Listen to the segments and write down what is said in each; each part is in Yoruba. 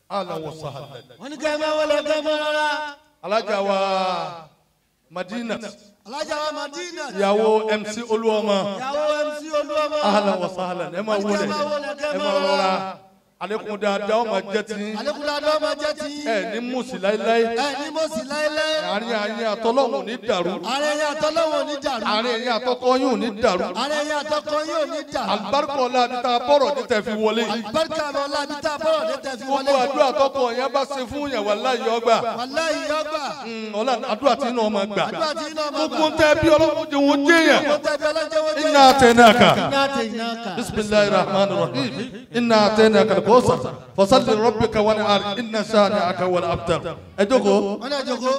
ala wa sahlan. wọ́n ní kẹ́ ẹ máa wọlé kẹ́ ẹ máa rọra. alájà wa madina alájà wa madina. ìyàwó mc olúọmọ ìyàwó mc olúwọmọ. ala wa sahlan ẹ máa wọlé ẹ máa rọra alekun dáadáa ọmọ jẹ ti alekula dọ́ ma jẹ́ ti. ẹ ní musi láéláé ẹ ní mo sì láéláé. àárín àárín àtọlọ́hún ní dàrú ààrẹ yẹn àtọ́lọ́wọ́ ní dàrú. àárín ẹ̀yìn àtọkọ yóò ní dàrú ààrẹ yẹn àtọ́kọ yóò ní dàrú. alibarika ọlá àti tá a bọ̀rọ̀ ní tẹ̀ fi wọlé alibarika bọ̀ lábi tá a bọ̀rọ̀ ní tẹ̀ fi wọlé. gbogbo àdúrà tọkọ yẹn bá ṣe fún yẹn wàláyé ọgbà wàláyé yọgbà. ọlá àdúrà tí inú ọmọ gbà àdúrà tí iná máa gbogbo ń tẹ bí ọlọ́run jẹ wọn jẹ yẹn mo tẹ̀bi ọlọ́jọ́ wọ́n jẹ́. iná àtẹnáka iná tẹ̀ iná kà. bisimilayi rahman rahim iná àtẹnáka kòsà fasalli rabbika wani ari iná sani aka wani abtar ẹ jókòó wọ́n náà jókòó.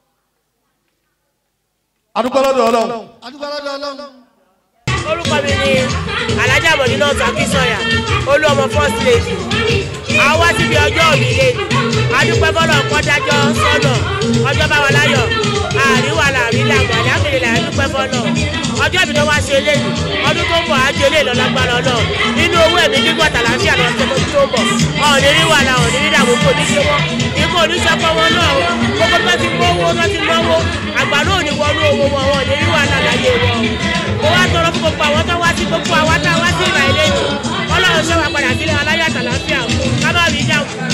adúgbòlódò ọlọ́run adúgbò ọlọ́dọ̀ ọlọ́run. orúkọ mi ni alájà mọ̀dínà sàkísọ̀yà olú ọmọ first lady àwa síbi ọjọ́ òbí lé adúpẹ́ bọ́lọ̀ kọ́dájọ́ sọ́nà ọjọ́ bá wa láyọ̀ àríwá làrí làmọ̀ àdákìrì là dúpẹ́ bọ́lọ̀ ọjọ́ ìbí tó wá ṣe eléyìí ọdún tó ń bọ̀ á jẹ eléyìí lọ́lágbára náà nínú owó ẹ̀mí gígùn àtàlàfíà lọ sí ọdún tó ń bọ̀ ọ̀ọ́nì rí wàhálà ọ̀ọ́nì rí dààmú kò ní ṣe wọ́n ikú oníṣẹ́kọ̀ wọn náà o gbogbo tó ti gbówó tó ti náwó àgbà náà ò ní wọnú owó wọn ọ̀ọ́nì rí wàhálà láyé wọn mo wá tọrọ fún gbogbo àwọn tó wá sí gbogbo àwa tá a wá sí ìgbà ilé yìí ọlọ́run ṣe wà padà sílẹ̀ aláyà àtàlàfíà ká má rí dààmú